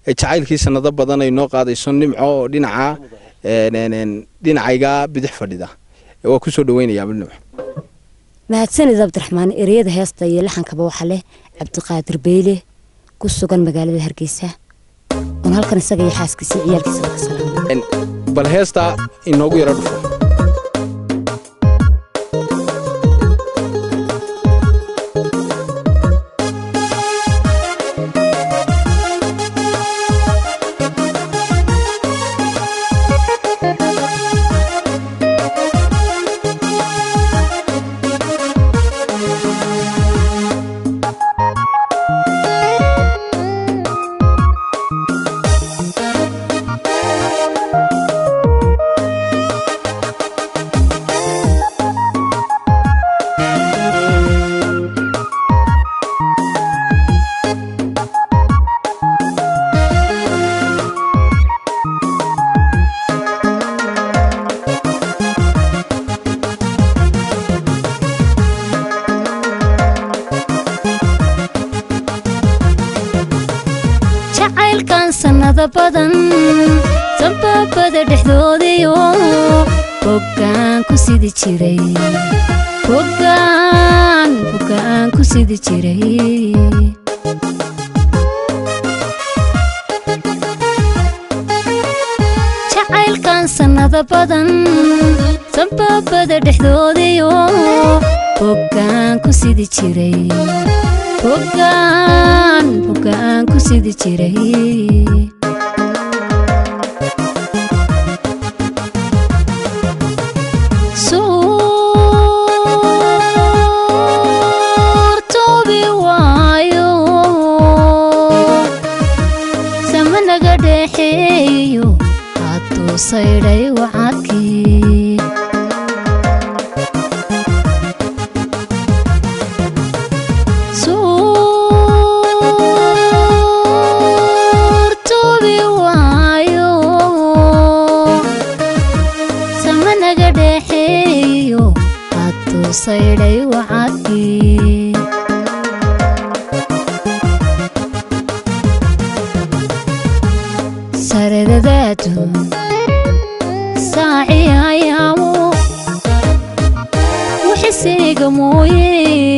ee jacaylkii sanado badan ay noo qaadayso nimco oo dhinaca dhinacayga bidix fadhida waa kusoo dhaweynayaa nimco mahadsanid cabdiraxmaan ereyada heesta iyo laxankaba waxaa leh cabdiqaadir beyle ku sugan magaalada hargeysa oon halkan isaga iyo xaaskiisa ciyaalkiisa ka salaamay bal heesta inoogu yaro dhufo jacaylkan sannado badan sanbabada dhexdoodiyo boggaan ku sidi jiray boggaan boggaan ku sidi jiray jacaylkan sannado badan sanbabada dhexdoodiyo boggaan ku sidi jiray boggaan boggaan ku sidi jiray suurtoobi waayo sama naga dhexeeyo hadduu saydhay wacadkii suurtoobi waayo sama naga dhexeeyo hadduu saydhay wacadkii saredadaadu saaci ayaamo wixiseyga mooye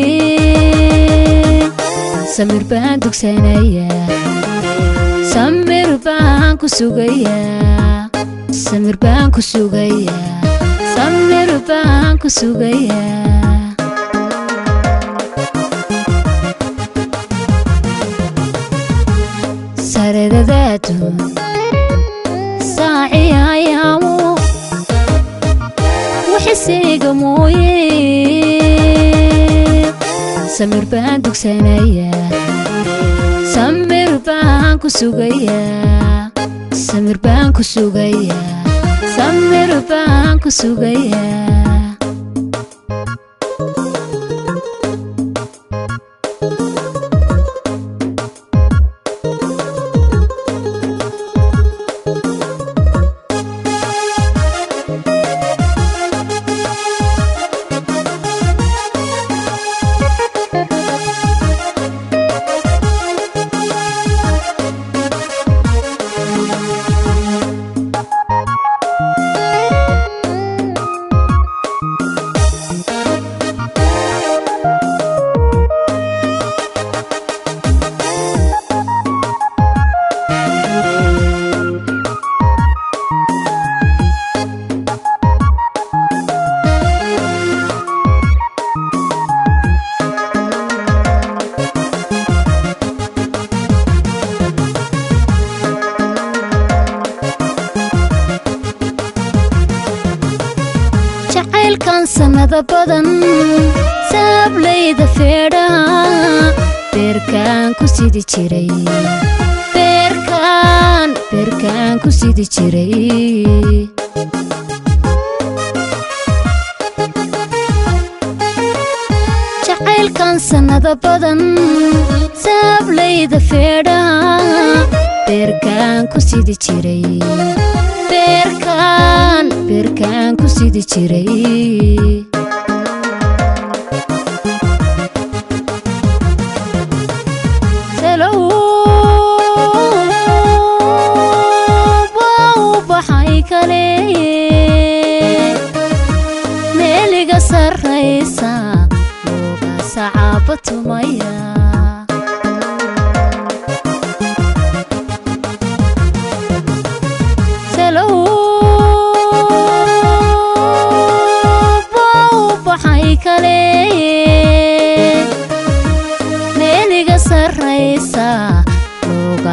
samir baan dugsanayaa samir baan ku sugayaa samir baan ku sugayaa samir baan ku sugayaa saredadaadu saaci ayaamo wixiseyga mooye samir baan dugsanayaa samir baan ku sugayaa samir baan ku sugayaa samir baan ku sugayaa jacaylkan sannado badan saablayda feedhaha beerkaan ku sidi jiray beerkaan beerkaan ku sidi jiray jacaylkan sannado badan saablayda feedhaha beerkaan ku sidi jiray beerkaan beerkaan ku sidi jiray Hello.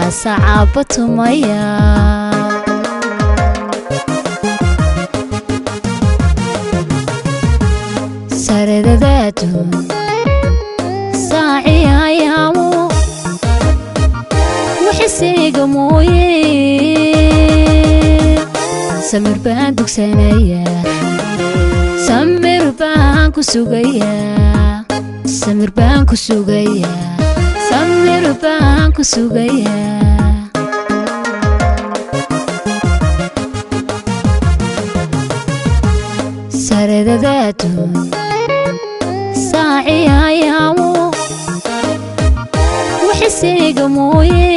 sacaaba tumaya saredadaadu saaciyayaamu waxiseyga mooye samir baan dugsanayaa samir baan ku sugayaa samir baan ku sugayaa samir baan ku sugayaa saredadaadu saaciyayaamu waxiseyga mooye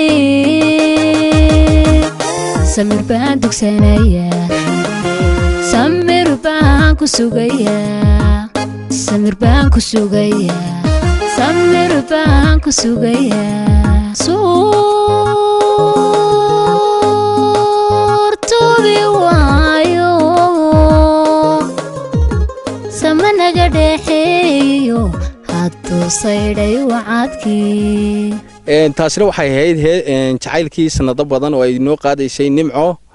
samir baan dugsanayaa samir baan ku sugayaa samir baan ku sugayaa samir baan ku sugayaa suurtubi waayo sama naga dhexeeyo hadduu saydhay wacadkii Een, taasina waxay ahayd he- een, jacaylkii sanado badan oo ay noo qaadaysay nimco